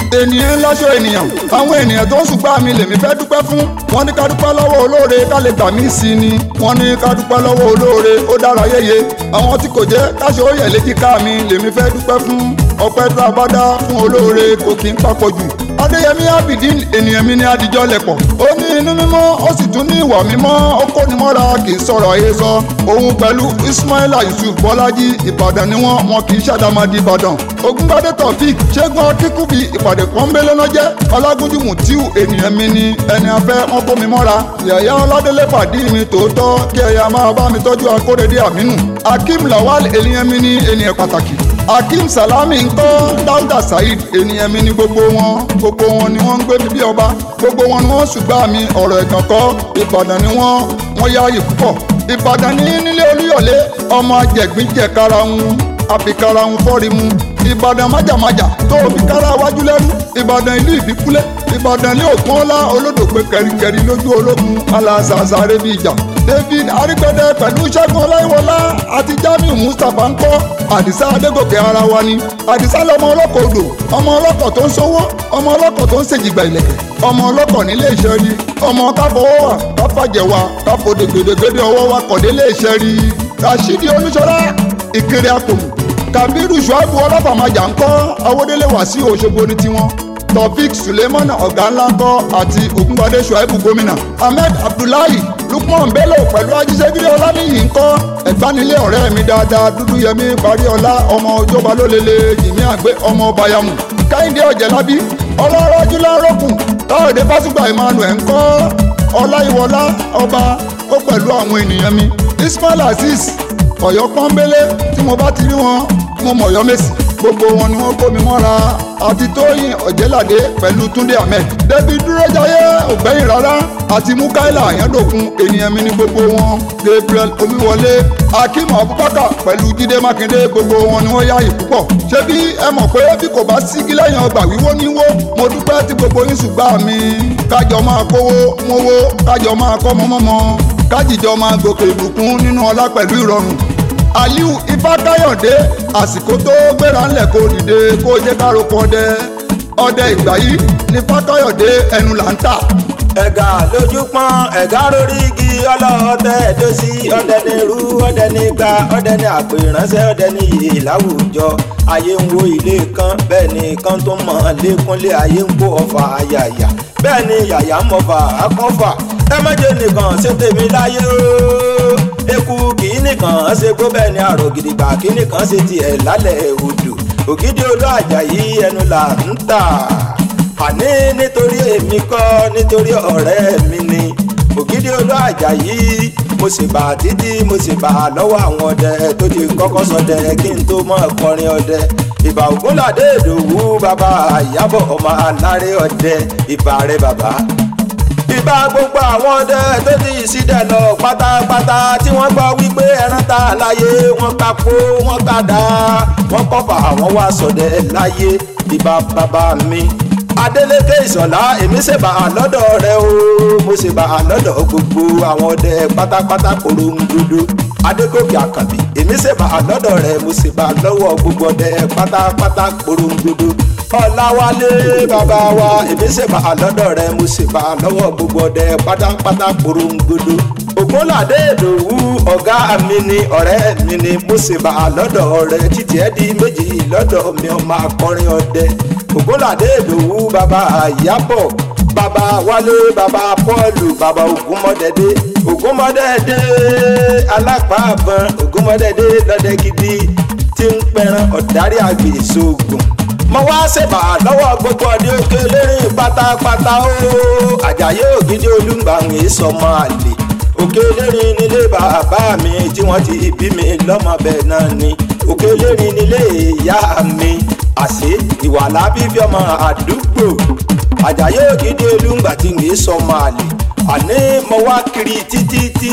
ènìyàn ńláṣọ ènìyàn àwọn ènìyàn tó ń ṣùgbọ́n mi lèmi fẹ́ dúpẹ́ fún wọ́n ní ká dúpẹ́ lọ́wọ́ olóore ká lè gbà mí sí ni wọ́n ní ká dúpẹ́ lọ́wọ́ olóore ó dára yéye àwọn tí kò jẹ́ káṣọ ó yẹ léjìká mi lèmi fẹ́ dúpẹ́ fún ọpẹ́ tá a bá dá fún olóore kò kí ń papọ̀ jù adéyẹmí abidin ènìyàn mi ní adijọ́ lẹ̀pọ̀ ó ní inú mímọ́ ó sì tún ní ìwà mímọ́ ó kó ni mọ́ra kì í sọ̀rọ̀ ayé sọ òun pẹ̀lú ismaila yusuf bọ́lájí ìbàdàn ni wọ́n wọn kì í ṣàdámọ́dé ìbàdàn ogunbadé taofik ṣẹ́gun akíkúbi ìpàdé pọ́nbélé náà jẹ́ ọlágúnjú mutiu ènìyàn mi ni ẹni afẹ́ wọn kó mi mọ́ra yàyà ọládélé pàdé mi tòótọ́ kí ẹ̀yà máa bá mi tọ́jú akóredé àmínú akeem lawal ènìyàn mi ni ènìyàn pàtàkì akeem salami ńkọ́ dáúdà saheed ènìyàn mi ni gbogbo wọn gbogbo wọn ni wọ́n ń gbé mi bí ọba gbogbo wọn ni wọ́n ṣùgbọ́n mi ọ̀rọ̀ ẹ̀gàn kọ́ ìbàdàn ni wọ́n wọ́n yáàyè púpọ̀ ìbàdàn ní nílé olúyọ̀lé ọmọ ajẹ̀gbíjẹ̀kara ń àfikara ń fọ́rí mu ìbàdàn májàmájà tó fi kára wájú lẹ́rú ìbàdàn ìlú ìbíkúlẹ̀ ìbàdàn ní ògùn ọlá olódògbé kẹrìkẹrì lójú ológun alásàásáré bíi ìjà david arígbẹdẹ pẹ̀lú ṣẹ́gun ọláyíwọlá àti jamiu mustapha ń kọ́ àdìsá adégòkè ara wa ni àdìsá lọmọ ọlọ́kọ̀ odò ọmọ ọlọ́kọ̀ tó ń sówó ọmọ ọlọ́kọ̀ tó ń ṣèjìgbà ìlẹ̀kẹ̀ ọmọ ọlọ́kọ̀ nílé iṣẹ́ rí ọmọ káfọwọ́ wà káfàjẹ̀ wà káfọdé gbèdégbèdé ọwọ́ wa kọ̀délé iṣẹ́ rí rashidi olúṣọlá ìkéré àpòmù kabiru shuaibu ọlọ́fàmájà ń kọ́ awódélé wàsíù òṣogbo ní tiwọn taofik suleiman ọ̀gá ńlá ń kọ́ àti ògúnbadé shuaibu gómìnà ahmed abdullahi lukman bello pẹ̀lú ajíṣẹ́gírí ọláníyì ń kọ́ ẹ̀gbánilé ọ̀rẹ́ mi dáadáa dúdú yẹmí paríọlá ọmọ òjọba lólele jìmí àgbẹ̀ ọmọ bayamu káyìndé ọ̀jẹ̀lábí ọlọ́rọ̀ jùlọ́rọ̀kùn táwọ̀dé fásùgbà emmanuel ń kọ́ ọláyíwọlá ọba ó pẹ̀lú àwọn ènìyàn mi ismail azeez ọ̀yọ́ pọ́nbélé tí mo bá ti rí wọn mo mọ̀ ọ̀yọ́ mèsì gbogbo wọn ni wọ́n kó mi mọ́ra àti tóyìn ọ̀jẹ́ládé pẹ̀lú túndé ahmed débi dúrójayé ògbẹ́yìn rárá àti mukaila àyàndòkun ènìyàn mi ní gbogbo wọn gabriel omiwọlé akeem abubakar pẹ̀lú jídé mákindé gbogbo wọn ni wọ́n yáàyè púpọ̀ ṣé bí ẹ mọ̀ pé bí kò bá sígi lẹ́yìn ọgbà wíwó ní wó mo dúpẹ́ tí gbogbo yín ṣùgbọ́n mi kájọ máa kówó mówó kájọ máa kọ́ mọ́mọ́mọ́ kájíjọ máa gòkè ìbùkún nínú ọlá pẹ̀lú ìrọ̀rùn aliu ifákáyọ̀dé àsìkò tó gbéra ńlẹ̀ kó dìde kó jẹ́ kárò kan ọdẹ ọdẹ ìgbà yìí ní fákáyọ̀dé ẹnu là ń tà. ẹ̀gà lójú pọ́n ẹ̀gà lórí igi ọlọ́ọ̀tẹ̀ ẹ̀dọ́sí ọdẹ ní irú ọdẹ ní gba ọdẹ ní àpò ìránṣẹ́ ọdẹ ní iyì láwùjọ ayé ń wo ilé kan bẹ́ẹ̀ ni kan tó mọ̀ lẹ́kúnlé ayé ń kó ọfà àyàyà bẹ́ẹ̀ ni yàyà ń mọ̀fà akọ́fà ẹ méje nìkan ṣe tèmi láyé ooo eku kì í nìkan ṣe gbó bẹ́ẹ̀ ni àrò gidigba kì í nìkan ṣe tiẹ̀ lálẹ́ odò ògidì olú àjàyí ẹnu là ń tà àní nítorí èmi kọ́ nítorí ọ̀rẹ́ mi ni ògidì olú àjàyí mo sì bà títí mo sì bà lọ́wọ́ àwọn ọdẹ tó ti kọ́kọ́ ṣọdẹ kí n tó mọ̀ kọrin ọdẹ ìbà ògúnládé ìdòwú bàbá ìyábọ̀ ọmọ aláré ọdẹ ìbà rẹ bàbá ìbá gbogbo àwọn ọdẹ tó ti ìsídẹ̀ lọ pátápátá tí wọ́n gbọ́ wípé ẹran ta láyé wọ́n kápó wọ́n kàdá wọ́n kọ́fà àwọn wá sọdẹ láyé ìbá bàbá mi adeleke ìsọ̀lá èmi ṣe bá a lọ́dọ̀ rẹ o mo ṣe bá a lọ́dọ̀ gbogbo àwọn ọdẹ pátápátá korongodo adégòkè àkànbí èmi ṣe bá a lọ́dọ̀ rẹ mo ṣe bá a lọ́wọ́ gbogbo ọdẹ pátápátá korongodo ọ̀làwálé bàbá wa èmi ṣe bá a lọ́dọ̀ rẹ mo ṣe bá a lọ́wọ́ gbogbo ọdẹ pátápátá korongodo ògúnládé ìdòwú ọ̀gá mi ni ọ̀rẹ́ mi ni mo ṣe bá a lọ́dọ̀ rẹ títí ẹ di méjì lọ́dọ̀ mi ọmọ akọrin ọdẹ ògúnládé ìdòwú bàbá àyábọ̀ bàbá wálé bàbá pọ́ọ̀lù bàbá ògúnmọ́dẹ́dẹ́ ògúnmọ́dẹ́dẹ́ alápàbọ̀n ògúnmọ́dẹ́dẹ́ lọ́dẹ gidi tí ń pẹran ọ̀dárí àgbè sóògùn mo wá ṣèbà lọ́wọ́ gbogbo ọdẹ òkè lérìn pátápátá ó àjàyè ògidì olúgbàwìn ìsọmọ àlè òkè lérìn nílé bàbá mi tí wọ́n ti bí mi lọ́mọ bẹ́ẹ̀ náà ni òkè lérìn nílé ìyá mi àṣé ìwà lábí fi ọmọ àdúgbò àjàyè ògidì olúngbà tí ń sọmọ àlè àní mo wá kiri títí tí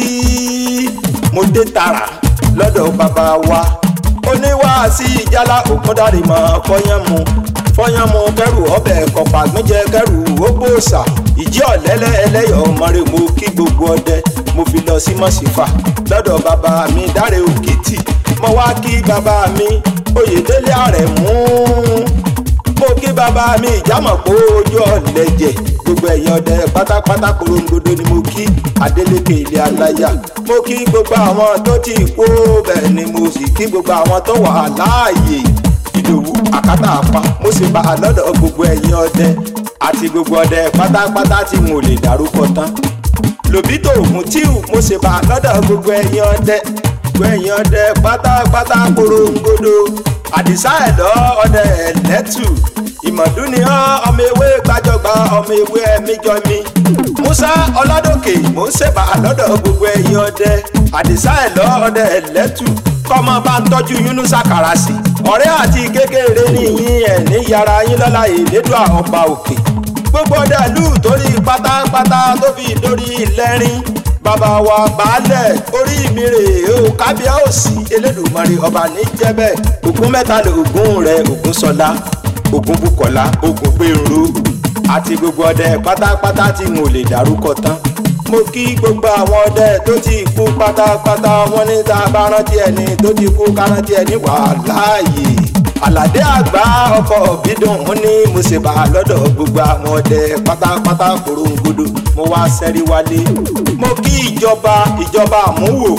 mo dé tààrà lọ́dọ̀ bàbá wa oníwàásí ìjálá ògúndàrí mọ́ fọyánmu fọyánmu kẹrù ọbẹ̀ kọ̀pá gbẹ́jẹ kẹrù ógbóòsà ìjì ọ̀lẹ́lẹ́ ẹlẹ́yọ̀ mọ́rẹ́ mo kí gbogbo ọdẹ mo fi lọ sí mọ̀sífà lọ́dọ̀ bàbá mi dáre òkìtì mo wá kí bàbá mi oyèdélé àrẹ̀mú mo mo kí bàbá mi ìjàmọ̀ pé ojú ọ̀lẹ́jẹ̀ gbogbo ẹ̀yin ọdẹ pátápátá korongodo ni mo kí Adeleke ilé aláyà mo kí gbogbo àwọn tó ti kú bẹ́ẹ̀ ni mo sì kí gbogbo àwọn tó wà láàyè ìdòwú àkátà apá mo sì bá a lọ́dọ̀ gbogbo ẹ̀yin ọdẹ àti gbogbo ọdẹ pátápátá tí mo lè dárúkọ tán lòbítò ògùn tíù mo sì bá a lọ́dọ̀ gbogbo ẹ̀yin ọdẹ gbogbo ẹ̀yin ọdẹ pátápátá korongodo àdìsá ẹ̀dọ́ ọdẹ ẹ̀lẹ́tù ìmọ̀dúnìyàn ọmọ ewé gbàjọgbà ọmọ ewé ẹ̀míjọmi musa ọládòkè mò ń ṣèbà lọ́dọ̀ gbogbo ẹ̀yin ọdẹ àdìsá ẹ̀lọ́ ọdẹ ẹ̀lẹ́tù kọ́mọ bá ń tọ́jú yunusa karasi ọ̀rẹ́ àti kékeré nìyín ẹ̀ ní yàrá yín lọ́la ìlédùá ọba òkè gbogbo ọdẹ ìlú torí pátápátá tó fi dórí lẹ́rìn bàbá wa baálẹ̀ orí mi rè o kábíyèsí elédùnmarè ọba níjẹ́bẹ̀ ògún mẹ́ta lè ògún rẹ̀ ògún sọlá ògún bùkọ́lá ògún gbèrú àti gbogbo ọdẹ pátápátá tí n ò lè dárúkọ tán mo kí gbogbo àwọn ọdẹ tó ti kú pátápátá wọn ní tá a bá rántí ẹni tó ti kú ká rántí ẹni wà láàyè àlàdé àgbà ọkọ bídùn ó ní mo ṣe bá a lọ́dọ̀ gbogbo àwọn ọdẹ pátápátá korongodo mo wá sẹ́rí wálé mo kí ìjọba ìjọba àmúwò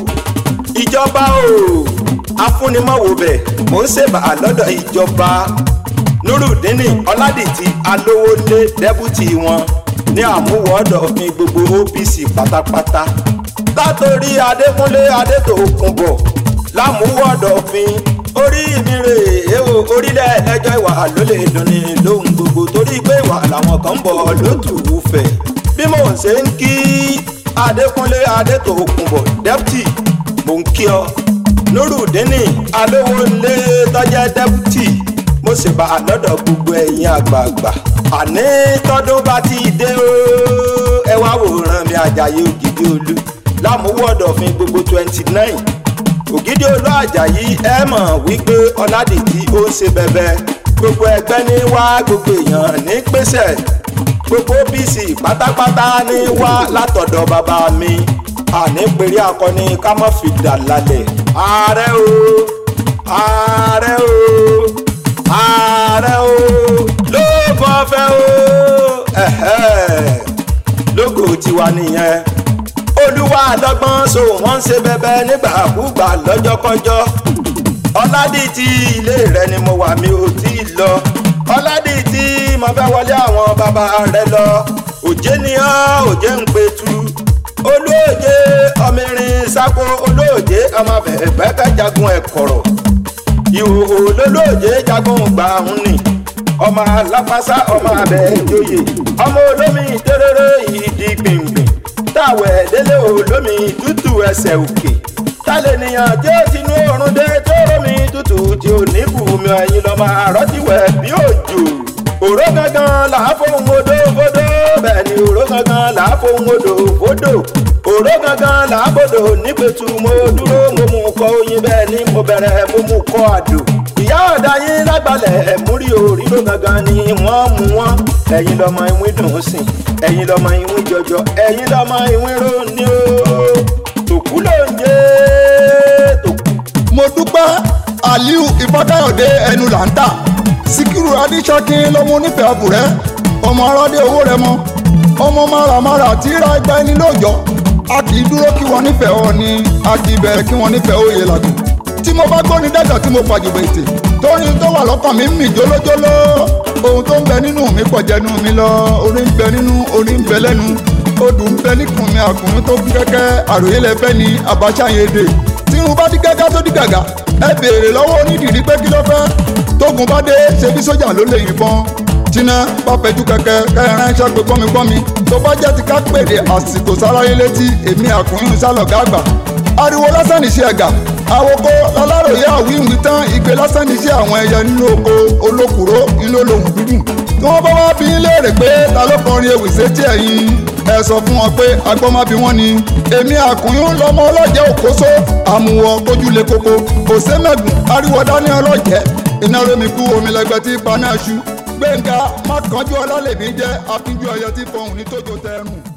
ìjọba o afúnimọ̀wò bẹ̀ mo ń ṣe bá a lọ́dọ̀ ìjọba nurudini ọládìtì alówólé dẹ́bùtì wọn ní àmúwọ́dọ̀ mi gbogbo OPC pátápátá látòrí adékúnlé adétòkunbọ̀ lámúwọ́dọ̀ fi orí mi rè é o orílẹ̀ ẹjọ́ ìwà ló lè dunni lóhun gbogbo torí pé ìwà làwọn kan ń bọ̀ lótùú fẹ̀ bí mò ń ṣe ń kí adékúnlé adétòkunbọ̀ dẹ́bùtì mò ń kí ọ nurudini alówólé tọ́jẹ́ dẹ́bùtì mo sì bá a lọ́dọ̀ gbogbo ẹ̀yin àgbààgbà àní tọ́dún bá ti dé o ẹ wá wòran mi àjàyè ògidì olú lámúwọ́dọ̀ fún gbogbo twenty nine ògidì olú àjàyí ẹ mọ̀ wípé ọ̀làdìtì ó ń ṣe bẹ̀bẹ̀ gbogbo ẹgbẹ́ ní wá gbogbo èèyàn ní pèsè gbogbo OPC pátápátá ní wá látọ̀dọ̀ bàbá mi àní pèrè akọni ká má fi dà lálẹ́ ààrẹ o ààrẹ o ààrẹ o ló bọ́ fẹ́ o lógo tiwa nìyẹn olúwa lọ́gbọ́n so wọ́n ń ṣe bẹbẹ nígbàkúgbà lọ́jọ́kọ́jọ́ ọládìtì ilé rẹ ni mo wà mi ò tí ì lọ ọládìtì mo fẹ́ wọlé àwọn bàbá rẹ lọ òjé ni ọ́ òjé ń petu olóòjé ọmọ irin sáko olóòjé ọmọ bẹ̀rẹ̀ pẹ́kẹ́ jagun ẹ̀kọ́rọ̀ ìhòòhò lólóòjé jagun gbà ń nì ọmọ alápásá ọmọ abẹ ìjòyè ọmọ olómi tẹrẹrẹ ìdí gbìngbìn táwẹ̀ délé olómi tútù ẹsẹ̀ òkè tálẹ̀ nìyàn tí ó ti nú oorun dé tó rómi tútù tí ò ní bùnmi ẹyin lọ́mọ àrọ́tíwẹ̀ bí òjò òró gangan là á fohùn odò fódò bẹ́ẹ̀ ni òró gangan là á fohùn odò fódò òró gangan là á bodò nígbètù mo dúró mo mú kọ oyin bẹ́ẹ̀ ni mo bẹ̀rẹ̀ mo mú kọ àdó ìyá ọ̀dà yín lágbàlẹ̀ ẹ̀múrí òríró gangan ni wọ́n mú wọn ẹ̀yin lọ́mọ ìwín dùn ún sìn ẹ̀yin lọ́mọ ìwín jọjọ ẹ̀yin lọ́mọ ìwín ró ní o tòkú ló ń jẹ́ tòkú. mo dúpẹ́ aliu ìfọ́káyọ̀dé ẹnu là ń tà síkírù adíṣọ́kín lọ́mọ onífẹ̀ẹ́ àbúrẹ́ ọmọ aládé owó rẹ mọ ọmọ máramárà tí ra ẹgbẹ́ ẹni lóòjọ́ a kì í dúró kí wọ́n nífẹ̀ẹ́ ọ ni a kì í bẹ̀rẹ̀ kí wọ́n nífẹ̀ẹ́ òye làgùn tí mo bá gbóni dẹ́gbẹ̀ tí mo fàjùbọ̀ ètè torí tó wà lọ́kàn mi ń mì jólójóló ohun tó ń bẹ nínú mi pọ̀ jẹnu mi lọ orí ń bẹ nínú orí ń bẹ lẹ́nu odù ń bẹ níkùn mi àkùnrin tó kún kẹ́kẹ́ àròyé lẹ́fẹ́ ni àbáṣà yẹn dè tí irun bá dí gẹ́gẹ́ tó dí gàgà ẹ béèrè lọ́wọ́ onídìrí pé kí ló fẹ́ tógun bá dé ṣe bí sójà ló lè yìnbọn tíná bá fẹjú kẹkẹ kẹrin ránṣẹ́ pé gbọmígbọmí tó bá jẹ́ ti ká pèdè àsìkò sáráyé létí èmi àkùnrin sálọgá àgbà ariwo lásán níṣẹ́ ẹ̀gà àwòkọ́ láláròyé àwíwí tán ìgbé lásán níṣẹ́ àwọn ẹyẹ nínú oko olókùró ńlọ lòun dúdùn tí wọ́n bá wá bí léèrè pé ta ló kọrin ewì sétí ẹ̀yìn ẹ sọ fún wọn pé agbọ́mábí wọn ni èmi àkùnrin lọmọ ọlọ́jẹ́ òkóso àmúwọ̀ kójúlé koko kò sẹ́mẹ̀gùn ariwo dání ọlọ́jẹ́ iná rómi kú omi lẹgbẹ́ tí paná ṣu gbẹ̀ngà má kánjú ọlá lèmi jẹ́ akínjú ọyọ tí fọhùn ní tójó tẹrùn.